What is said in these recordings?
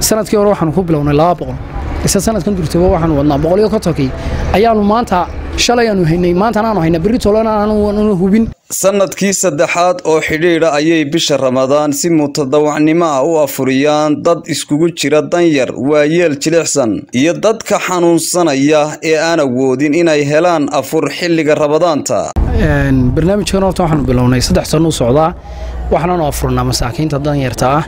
sanadkii hore waxaanu ku bilownay laba boqol ise sanadkan durtaba waxaanu wadnaa boqol iyo kontonkii ayaanu maanta shalay aanu haynay maantana aanu haynaa berri tolana aanu hubin sanadkii saddexaad oo xidhiidha ayay bisha ramadaan si mutadawacnimo ah u afuriyaan dad iskugu jira danyar waayeel jilicsan iyo dadka xanuunsanaya ee aan awoodin inay helaan afur xilliga ramadaanta barnaamijkan horta waxaanu bilownay saddex sano u socdaa waxaanaanu afurnaa masaakiinta danyarta ah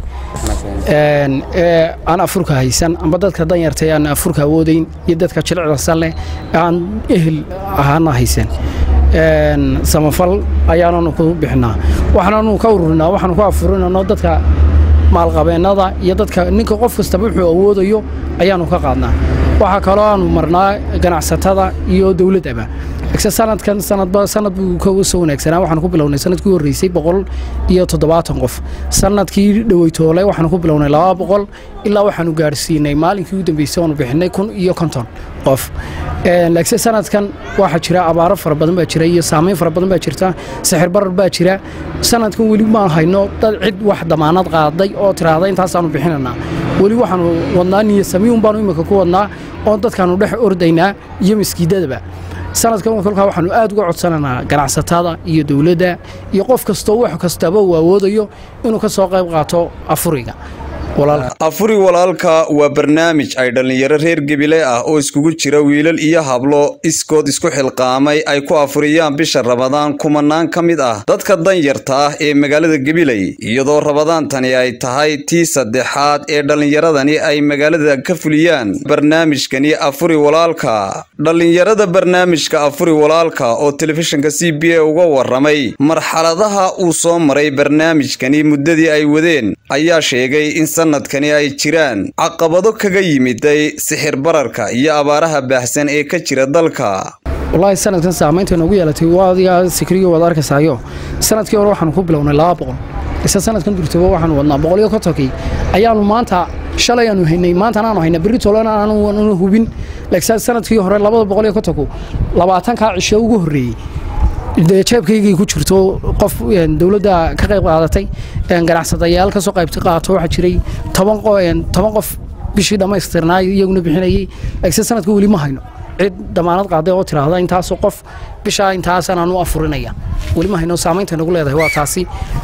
ee aan afurka haysan amba dadka danyarta ee aan afurka awoodayn iyo dadka jilicdasan leh ee aan ehel ahaana haysan samafal ayaananu ku bixinaa waxaananu ka ururinaa waxaanu ku afurinano dadka maalqabeennada iyo dadka ninka qof kastaba wuxuu awoodayo ayaanu ka qaadnaa waxaa kaloo aanu marnaa ganacsatada iyo dowladdaba ise sanadkan sanadba sanad buu ka soo wanaagsanaa waxaanu ku bilownay sanadkii horreysay boqol iyo toddobaatan qof sanadkii dhoweytoole waxaanu ku bilownay laba boqol ilaa waxaanu gaadhsiinay maalinkii u dambeysay oonu bixinay kun iyo konton qof laakiin sanadkan waxaa jira abaaro fara badan baa jira iyo saamayn fara badan baa jirta sixir barar baa jira sanadkan weli maan hayno dad cid wax damaanad qaaday oo tiraahda intaasaanu bixinanaa weli waxaanu wadnaa niyo samiun baanu imika ku wadnaa oo dadkaanu dhex ordaynaa iyo maskiidadaba sanadkan kolkaa waxaanu aad uga codsananaa ganacsatada iyo dowladda iyo qof kastoo wax kastaba uu awoodayo inuu ka soo qayb qaato afuriga afuri walaalka waa barnaamij ay dhallinyaro reer gebile ah oo iskugu jira wiilal iyo hablo iskood isku xilqaamay ay ku afuriyaan bisha ramadaan kumanaan ka mid ah dadka danyarta ah ee magaalada gebiley iyadoo ramadaantani ay tahay tii saddexaad ee dhallinyaradani ay magaalada ka fuliyaan barnaamijkani afuri walaalka dhallinyarada barnaamijka afuri walaalka oo telefishinka c b a uga waramay marxaladaha uu soo maray barnaamijkani muddadii ay wadeen ayaa sheegay in sanadkani ay jiraan caqabado kaga yimiday sixir bararka iyo abaaraha baahsan ee ka jira dalka wallaahi sanadkan saamaynta noogu yeelatay waadiga sikriyo waad arkaysayo sanadkii hore waxaanu ku bilownay laba boqol ise sanadkan durtaba waxaanu wadnaa boqol iyo kontonkii ayaanu maanta shalay aanu haynay maantana aanu haynaa berri tolana aanu hubin laakiin sanadkii hore labada boqol iyo kontonku labaatankaa cisho ugu horreeyey dee jeebkaygay ku jirto qof dowladda ka qayb qaadatay ganacsadayaal ka soo qayb qaato waxaa jiray toban qof bishii dhammaystirnaa iyaguna bixinayay laakiin sanadka weli ma hayno cid damaanad qaaday oo tiraahda intaasoo qof bishaa intaasan aanu afurinaya weli ma hayno saamaynta nagu leedahay waa taasi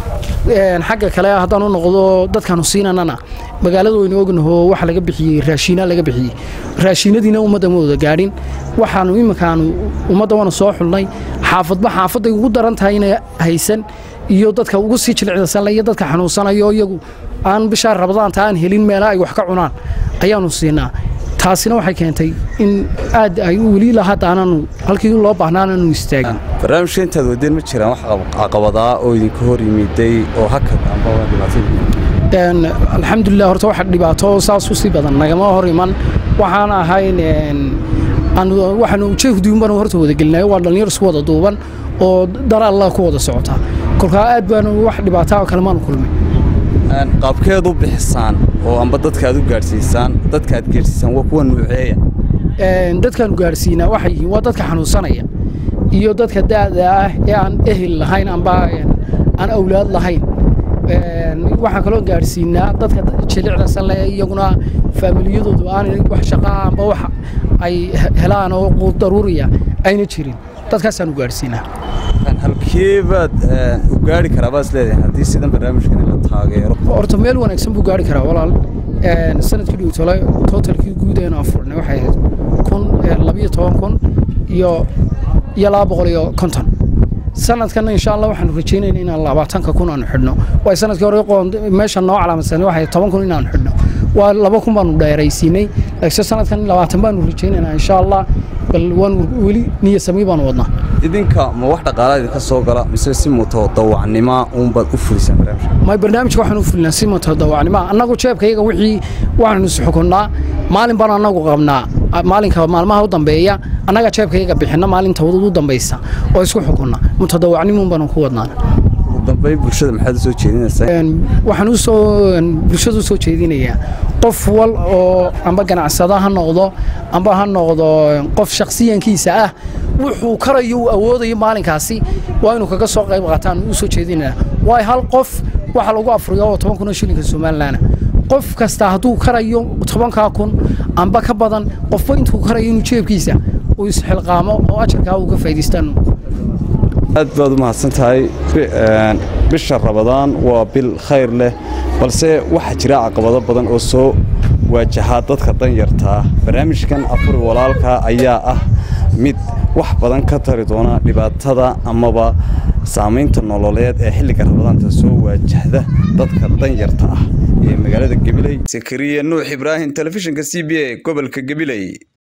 xagga kale haddaan u noqdo dadkaanu siinanana magaalada waynu ognaho waxa laga bixiyey raashiina laga bixiyey raashiinadiina ummadda ma wada gaadhin waxaanu iminkaanu ummadda waana soo xulnay xaafadba xaafadday ugu daran tahay inay haysan iyo dadka ugu sii jilicdasanle iyo dadka xanuunsanayo iyagu aan bishaa rabadaanta aan helin meela ay wax ka cunaan ayaanu siinaa taasina waxay keentay in aad ay weli ilaa hadda aananu halkii loo baahnaan aanu istaagin barnaamijka intaad wadeen ma jiraan wax caqabadaa oo idinka hor yimiday oo hakad amba dhibaatay alxamdulilah horta waxa dhibaato saas u sii badan nagama hor iman waxaan ahayn waxaanu jeehduun baanu horta wada gelinayo waa dhallinyar isku wada duuban oo dar alla ku wada socota kolkaa aad baanu wax dhibaataa kale maanu kulmay qaabkeed u bixisaan oo amba dadka aad u gaadhsiisaan dadka aad gaadhsiisaan waa kuwa nuuceeya dadkaanu gaadhsiinaa waxay yihiin waa dadka xanuunsanaya iyo dadka da'da ah ee aan ehel lahayn amba aan awlaad lahayn waxaan kaloo gaadhsiinaa dadka jilicdasan leh iyaguna faamiliyadoodu aanay wax shaqaa amba wax ay helaan oo daruuriya ayna jirin dadkaasaanu gaadhsiinaa halkeebaad u gaari karaa baad isleedahay haddii sidan barnaamijkan la taageero horta meel wanaagsan buu gaari karaa walaal sanadkii dhowtole totalkii guud eenu afurnay waxay ahayd kun labiyo toban kun iyo iyo laba boqol iyo konton sanadkan insha allah waxaanu rajaynayna inaan labaatanka kun aanu xidhno waay sanadkii hore meesha noo calaamadsanay waxay toban kun inaanu xidhno waa laba kun baanu dheeraysiinay laakiin sanadkan labaatan baanu rajaynaynaa insha allah bal waan weli niya samii baanu wadnaa idinka ma wax dhaqaalaa idinka soo gala mise si mutadawacnima uunbaad u fulisaan barnaamijka may barnaamijka waxaanu u fulinaa si mutadawacnima annagu jeebkayaga wixii waxaanu isxukunnaa maalin baanu annagu qabnaa maalinka maalmaha u dambeeya annaga jeebkayaga bixinna maalinta u dambaysa oo isku xukunna mutadawacnimuun baanu ku wadnaa dambeyn bulshada maxaad u soo jeedinaysaa waxaan usoo bulshada u soo jeedinayaa qof wal oo amba ganacsada ha noqdo amba ha noqdo qof shakhsiyankiisa ah wuxuu karayo uu awoodayo maalinkaasi waa inuu kaga soo qayb qaataan u soo jeedinaya waayo hal qof waxa lagu afriyo oo toban kun oo shilinka somalilan qof kasta hadduu karayo tobankaa kun amba ka badan qofba intuu karayo inuu jeebkiisa uu isxilqaamo oo ajarkaa uu ka faa'idaystaan aad baad u mahadsan tahay bisha rabadaan waa bil khayr leh balse waxaa jira caqabado badan oo soo waajahaa dadka danyartaa barnaamijkan afuri walaalka ayaa ah mid wax badan ka tari doona dhibaatada amaba saamaynta nololeed ee xilliga rabadaanta soo waajahda dadka danyarta ah ee magaalada gabiley sakariya nuux ibraahim telefishinka c b a gobolka gabiley